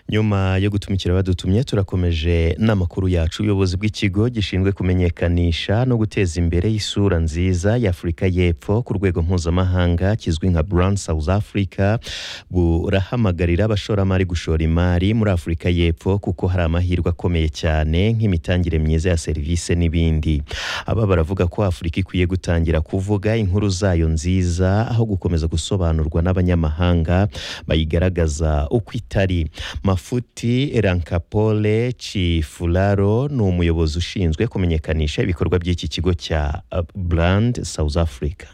nyuma yo gutumikira abadutumye turakomeje n'amakuru yacu ubuyobozi bw'ikigo gishinzwe kumenyekanisha no guteza imbere isura nziza y'afurika y'epfo ku rwego mpuzamahanga kizwi nka brand south africa burahamagarira abashoramari gushora imari muri afurika y'epfo kuko hari amahirwe akomeye cyane nk'imitangire myiza ya serivisi n'ibindi aba baravuga ko afurika ikwiye gutangira kuvuga inkuru zayo nziza aho gukomeza gusobanurwa n'abanyamahanga bayigaragaza uko itari mafuti rankapole cifularo ni umuyobozi ushinzwe kumenyekanisha ibikorwa by'iki kigo cya uh, brand south africa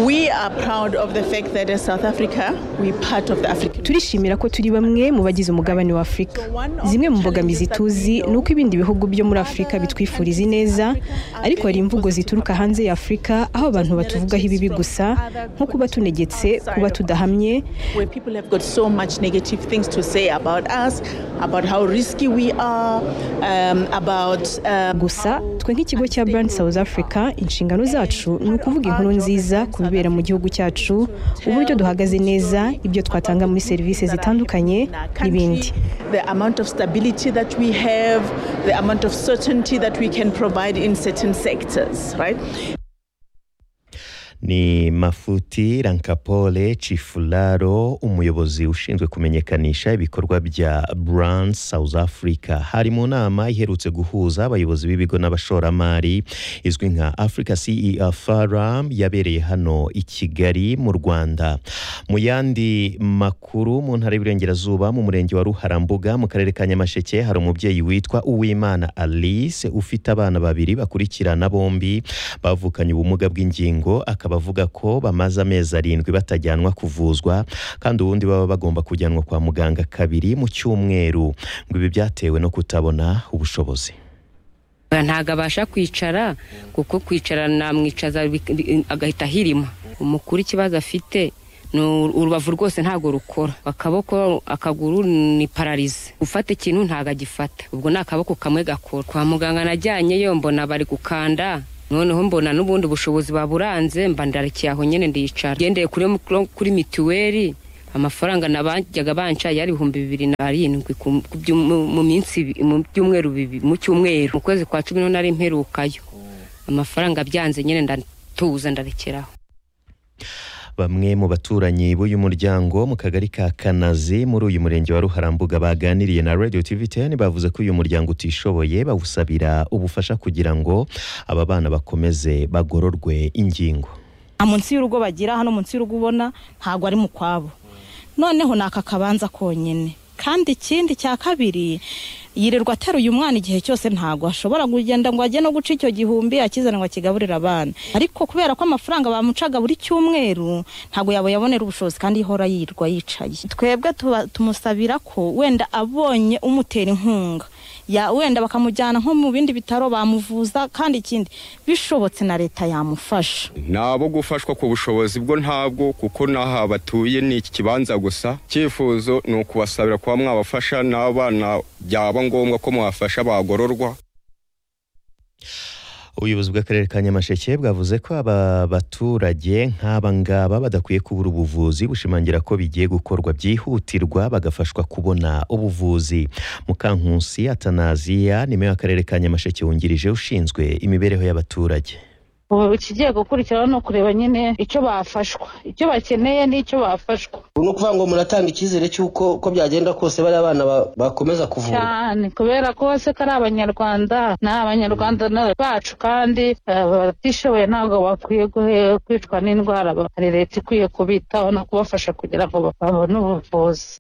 We are proud of the fact that as South Africa, we part of the African. turishimira ko turi bamwe mu bagize umugabane wa afurika zimwe mu mbogamizi tuzi ni uko ibindi bihugu byo muri afurika bitwifuriza ineza ariko hari imvugo zituruka hanze ya afurika aho abantu batuvugaho ibibi gusa nko kuba tunegetse kuba tudahamye Where people have got so much negative things to say about us, about how risky we are, um, about. Um, gusa twe nk'ikigo cya brand south africa inshingano zacu ni ukuvuga inkuru nziza ku bibera mu gihugu cyacu uburyo duhagaze neza ibyo twatanga muri serivisi zitandukanye in our n'ibindi country, the amount of stability that we have, the amount of certainty that we can provide in certain sectors, right? ni mafuti rankapole cifularo umuyobozi ushinzwe kumenyekanisha ibikorwa bya brand south africa hari mu nama iherutse guhuza abayobozi b'ibigo n'abashoramari izwi nka africa cea forum yabereye hano i kigali mu rwanda mu yandi makuru mu ntara y'iburengerazuba mu murenge wa ruharambuga mu karere ka nyamasheke hari umubyeyi witwa uwimana alice ufite abana babiri bakurikirana bombi bavukanye ubumuga bw'ingingo akaba avuga ko bamaze amezi arindwi batajyanwa kuvuzwa kandi ubundi baba bagomba kujyanwa kwa muganga kabiri mu cyumweru ngo ibi byatewe no kutabona ubushobozi ntabwo abasha kwicara kuko kwicara namwicaza bi- bi- agahita ahirima umukuru ikibazo afite ni uru- urubavu rwose ntabwo rukora akaboko akaguru ni pararize gufata ikintu ntabwo agifata ubwo ni akaboko kamwe gakora kwa muganga najyanyeyo mbona bari gukanda noneho mbona n'ubundi bushobozi baburanze mba ndarikiye aho nyine ndicara ngendeye kuri, kuri mituweli amafaranga nabajyaga banca yari ibihumbi bibiri na arindwi ku- ku byu- mu- mu minsi ibi- mu byumweru bibiri mu cyumweru mu kwezi kwa cumi n'umunani nari mperukayo amafaranga byanze nyine ndatuza ndarekeraho bamwe mu baturanyi b'uyu muryango mu kagari ka kanazi muri uyu murenge wa ruharambuga baganiriye na radio tv 10 bavuze ko uyu muryango utishoboye bawusabira ubufasha kugira ngo aba bana bakomeze bagororwe ingingo nta munsi y'urugo bagira hano munsi y'urugo ubona ntabwo ari mu kwabo noneho ni aka kabanza konyine kandi ikindi cya kabiri yirirwa ateruye umwana igihe cyose ntabwo ashobora kugenda ngo ajye no guca icyo gihumbi akizana ngo akigaburire abana ariko kubera ko amafaranga bamucaga buri cyumweru ntabwo yaba yabonera ubushobozi kandi ihora yirirwa yicaye twebwe tuba- tumusabira ko wenda abonye umutera inkunga ya wenda bakamujyana nko mu bindi bitaro bamuvuza kandi ikindi bishobotse na leta yamufasha ni abo gufashwa ku bushobozi bwo ntabwo kuko n'aha batuye ni iki kibanza gusa icyifuzo ni ukubasabira kuba mwabafasha n'abana byaba ngombwa ko mwafasha bagororwa ubuyobozi bw'akarere ka nyamasheke bwavuze ko aba baturage nk'aba ngaba badakwiye kubura ubuvuzi bushimangira ko bigiye gukorwa byihutirwa bagafashwa kubona ubuvuzi mukankusi atanaziya ni meya w'akarere ka nyamasheke wungirije ushinzwe imibereho y'abaturage Ubu ikigiye gukurikiraho ni ukureba nyine icyo bafashwa icyo bakeneye n'icyo bafashwa ubu ni ukuvuga ngo muratanga icyizere cy'uko uko byagenda kose bariya bana ba- bakomeza kuvura cyane kubera ko bose ko ari abanyarwanda ni abanyarwanda na- bacu kandi eh, abatishoboye ntabwo bakwiye guhe- kwicwa n'indwara hari leta ikwiye kubitaho no kubafasha kugira ngo babone ubuvuzi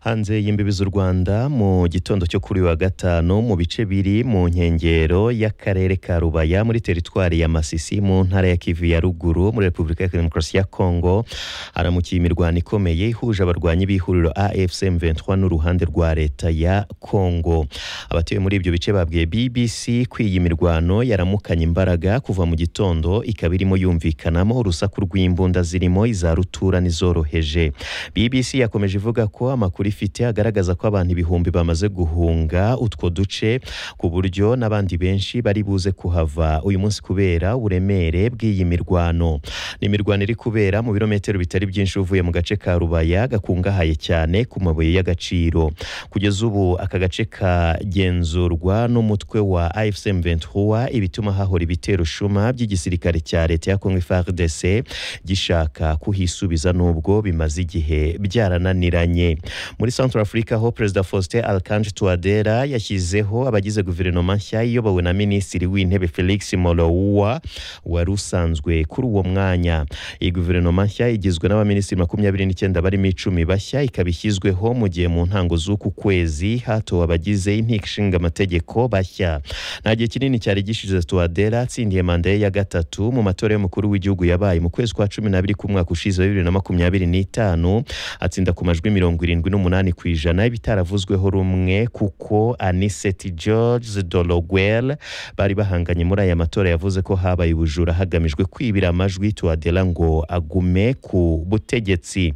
hanze y'imbibi z'u rwanda mu gitondo cyo kuri uyu wa gatanu mu bice biri mu nkengero y'akarere ka rubaya muri teritwari ya masisi mu ntara ya kivu ya ruguru muri repubulika ya demokarasi ya kongo haramukiye imirwano ikomeye ihuje abarwanyi b'ihuriro afc m23 n'uruhande rwa leta ya kongo abatuye muri ibyo bice babwiye bbc ko iyi mirwano yaramukanye imbaraga kuva mu gitondo ikaba irimo yumvikanamo urusaku rw'imbunda zirimo iza rutura n'izoroheje bbc yakomeje ivuga ko amakuru bifite agaragaza ko abantu ibihumbi bamaze guhunga utwo duce ku buryo n'abandi benshi bari buze kuhava uyu munsi kubera uburemere bw'iyi mirwano ni imirwano iri kubera mu birometero bitari byinshi uvuye mu gace ka rubaya gakungahaye cyane ku mabuye y'agaciro kugeza ubu aka gace kagenzurwa n'umutwe wa afcm ventura ibituma hahora ibitero shuma by'igisirikare cya leta ya kongo frdc gishaka kuhisubiza nubwo bimaze igihe byarananiranye muri central africa ho perezida faustin alkange tuadera yashyizeho abagize guverinoma nshya iyobowe na minisitiri w'intebe felix molowa wari usanzwe kuri uwo mwanya iyi guverinoma nshya igizwe n'abaminisitiri makumyabiri n'icyenda barimo icumi bashya ikaba ishyizweho mu gihe mu ntango z'uku kwezi hatowe abagize inteko ishinga amategeko bashya nta gihe kinini cyari gishize tuwadera atsindiye manda ye ya gatatu mu matora y'umukuru w'igihugu yabaye mu kwezi kwa cumi n'abiri k'umwaka ushize wa bibiri na makumyabiri n'itanu atsinda ku majwi mirongo irindwi n'umunani ku ijana y'ibitaravuzweho rumwe kuko aniseti george dologuel bari bahanganye muri aya matora yavuze ko habaye ubujura hagamijwe kwibira amajwi tuwadera ngo agume ku butegetsi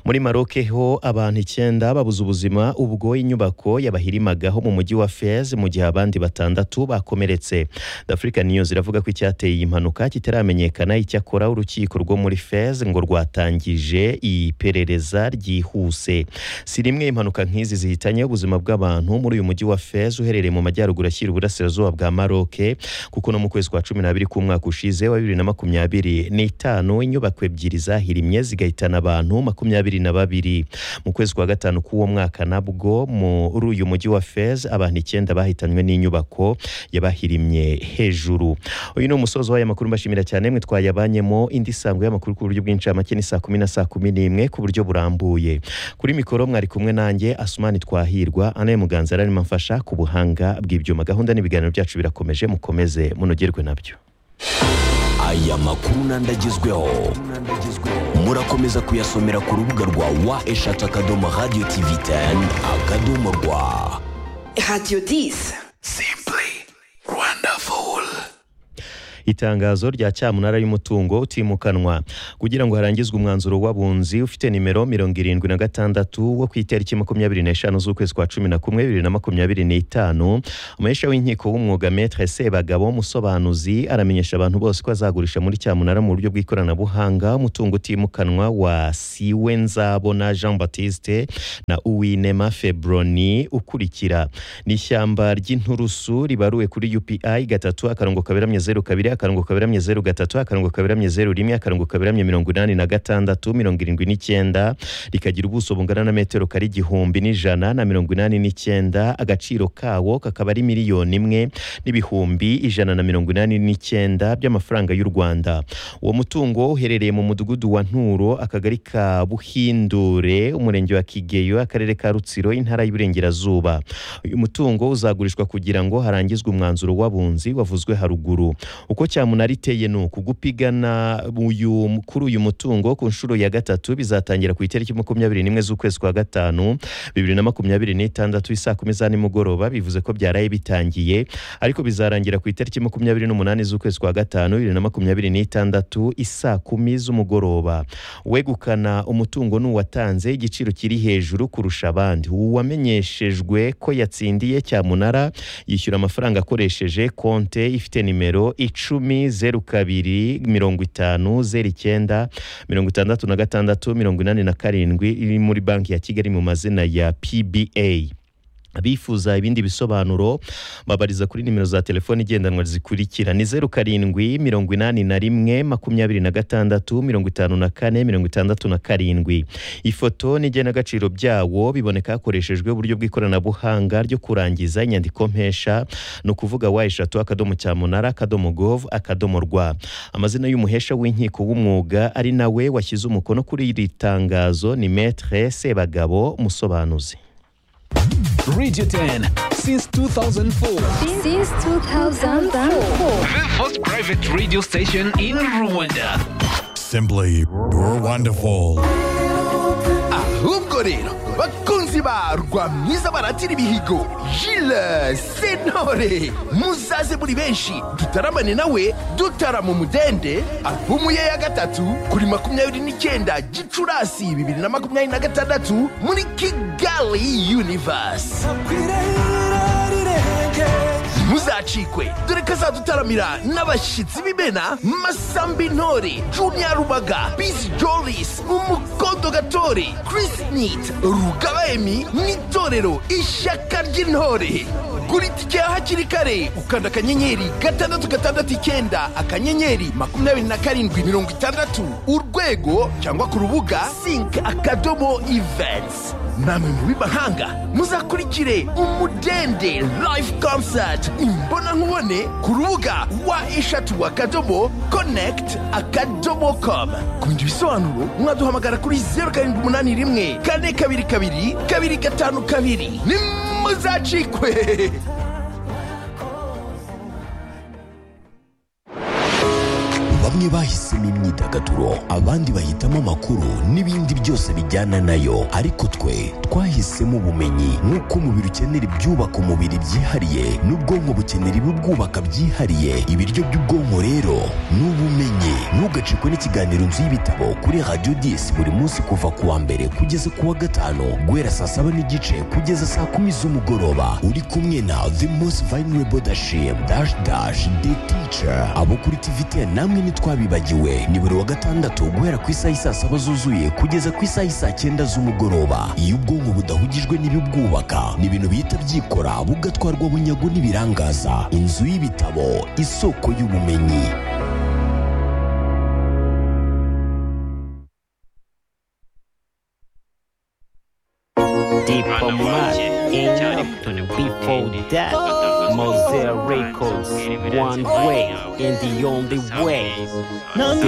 muri maroke ho abantu icyenda babuze ubuzima ubwo inyubako yabahirimagaho mu mujyi wa fez mu gihe abandi batandatu bakomeretse the african news iravuga ko icyateye iyi mpanuka kitaramenyekana icyakora urukiko rwo muri fez ngo rwatangije iperereza ryihuse si rimwe impanuka nk'izi zihitanye ubuzima bw'abantu muri uyu mujyi wa fez uherereye mu majyaruguru ashyira uburasirazuba bwa maroke kuko no mu kwezi kwa cumi n'abiri k'umwaka ushize wa bibiri na makumyabiri n'itanu inyubako ebyiri zahirimye zigahitana abantu makumyabiri na babiri mu kwezi kwa gatanu k'uwo mwaka nabwo muri uyu mujyi wa fez abantu icyenda bahitanywe n'inyubako yabahirimye hejuru uyu ni umusozo w'aya makuru mbashimira cyane mwe twayabanyemo indi sango y'amakuru ku buryo bw'incamake ni saa kumi na saa kumi n'imwe ku buryo burambuye kuri mikoro mwari kumwe nanjye asumani twahirwa anaye muganza arimo amfasha ku buhanga bw'ibyuma gahunda n'ibiganiro byacu birakomeje mukomeze munogerwe nabyo aya makuru n'andagezweho murakomeza kuyasomera ku rubuga rwa wa eshatu akadomo radiyo tivi teni akadomo rwa Radio 10. simpuri wandafuri itangazo rya cyamunara y'umutungo utimukanwa kugira ngo harangizwe umwanzuro w'abunzi ufite nimero mirongo irindwi na gatandatu wo ku itariki makumyabiri n'eshanu z'ukwezi kwa cumi na kumwe bibiri na makumyabiri n'itanu umuhesha w'inkiko w'umwuga metre sebagabo musobanuzi aramenyesha abantu bose ko azagurisha muri cyamunara mu buryo bw'ikoranabuhanga umutungo utimukanwa wa siwe nzabona jean batiste na uwinema febroni ukurikira ni ishyamba ry'inturusu ribaruwe kuri upi gatatu akarongo kaberamye zeru kabiri akarongo kaberamye zeru gatatu akarongo kaberamye zeru rimwe akarongo kaberamye mirongo inani na gatandatu mirongo irindwi n'icyenda rikagira ubuso bungana na metero kari igihumbi n'ijana na mirongo inani n'icyenda agaciro kawo kakaba ari miliyoni imwe n'ibihumbi ijana na mirongo inani n'icyenda by'amafaranga y'u rwanda uwo mutungo uherereye mu mudugudu wa nturo akagari ka buhindure umurenge wa kigeyo akarere ka rutsiro intara y'uburengerazuba uyu mutungo uzagurishwa kugira ngo harangizwe umwanzuro w'abunzi wavuzwe haruguru uko cyamunara iteye ni uku gupigana uyu- kuri uyu mutungo ku nshuro ya gatatu bizatangira ku itariki makumyabiri n'imwe z'ukwezi kwa gatanu bibiri na makumyabiri n'itandatu isaa kumi za nimugoroba bivuze ko byaraye bitangiye ariko bizarangira ku itariki makumyabiri n'umunani z'ukwezi kwa gatanu bibiri na makumyabiri n'itandatu isaa kumi z'umugoroba uwegukana umutungo ni uwatanze igiciro kiri hejuru kurusha abandi uwamenyeshejwe ko yatsindiye cyamunara yishyura amafaranga akoresheje konte ifite nimero icumi zeru kabiri mirongo itanu zeru icyenda mirongo itandatu na gatandatu mirongo inani na karindwi iri muri banki ya kigali mu mazina ya pba abifuza ibindi bisobanuro babariza kuri nimero za telefoni igendanwa zikurikira ni zeru karindwi mirongo inani na rimwe makumyabiri na gatandatu mirongo itanu na kane mirongo itandatu na karindwi ifoto n'igenagaciro byawo biboneka hakoreshejwe uburyo bw'ikoranabuhanga ryo kurangiza inyandiko mpesha ni ukuvuga wa eshatu akadomo cyamunara akadomo gov akadomo rwa amazina y'umuhesha w'inkiko w'umwuga ari nawe washyize umukono kuri iri tangazo ni metre sebagabo musobanuzi Radio 10 since 2004. Since 2004. The first private radio station in Rwanda. Simply, we're wonderful. Ahubwo bikorera bakunzi ba rwamwiza baratira ibihigo jile senore muzaze muri benshi dutaramane nawe dutarama umudende albumu ye ya gatatu kuri makumyabiri n'icyenda gicurasi bibiri na makumyabiri na gatandatu muri kigali univasi muzacikwe dore ko azadutaramira n'abashyitsi b'imena masambi ntore juniya rubaga bizi joris umukondo gatore chris nit rugaba emi n'itorero ishyaka ry'intore gura itike ya hakiri kare ukanda akanyenyeri gatandatu gatandatu icyenda akanyenyeri makumyabiri na karindwi mirongo itandatu urwego cyangwa ku rubuga sink akadomo ivensi namwe mu b'imahanga muzakurikire umudende live concert imbona nkubone ku rubuga wa eshatu akadomo connect akadomo com ku bindi bisobanuro mwaduhamagara kuri zeru karindwi umunani rimwe kane kabiri kabiri kabiri gatanu kabiri nimuzacikwe bamwe bahisemo imyidagaduro abandi bahitamo amakuru n'ibindi byose bijyana nayo ariko twe twahisemo ubumenyi nk'uko umubiri ukenera ibyubaka umubiri byihariye n'ubwonko bukenera ibibwubaka byihariye ibiryo by'ubwonko rero ni ubumenyi ntugacikwe n'ikiganiro nzu y'ibitabo kuri radiyo disi buri munsi kuva ku wa mbere kugeza ku wa gatanu guhera saa saba n'igice kugeza saa kumi z'umugoroba uri kumwe na the most vulnerable dashim dash dash the teacher abo kuri tivitiya namwe ni twabibagiwe ni buri wa gatandatu guhera ku isaha isaa saba zuzuye kugeza ku isaha isaa cyenda z'umugoroba iyo ubwonko budahugijwe n'ibibwubaka ni ibintu bihita byikora bugatwarwa bunyago n'ibirangaza inzu y'ibitabo isoko y'ubumenyi Deep on before that, Mosaic Records, one way and the only way.